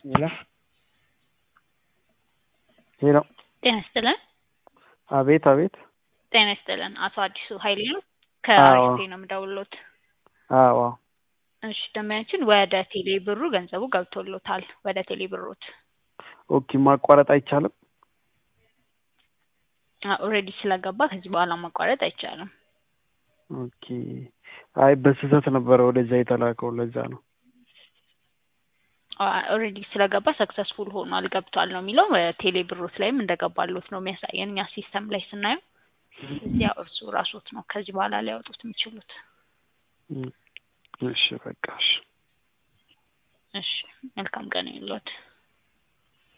ሄሎ ሄሎ ጤና ይስጥልን። አቤት አቤት። ጤና ይስጥልን። አቶ አዲሱ ኃይሌ ነው። አዎ። ከአሪፍ ነው የምደውልዎት። አዎ እሺ ደንበኛችን ወደ ቴሌ ብሩ ገንዘቡ ገብቶሎታል። ወደ ቴሌ ብሮት ኦኬ። ማቋረጥ አይቻልም? ኦልሬዲ ስለገባ ከዚህ በኋላ ማቋረጥ አይቻልም። ኦኬ። አይ በስህተት ነበረ ወደዛ የተላከው ለዛ ነው። ኦልሬዲ ስለገባ ሰክሰስፉል ሆኗል ገብቷል ነው የሚለው። ቴሌ ብሮት ላይም እንደገባሎት ነው የሚያሳየን እኛ ሲስተም ላይ ስናየው። እዚያ እርሱ ራሶት ነው ከዚህ በኋላ ሊያወጡት የሚችሉት። እሺ በቃ እሺ። እሺ መልካም ቀን ይሁንልዎት።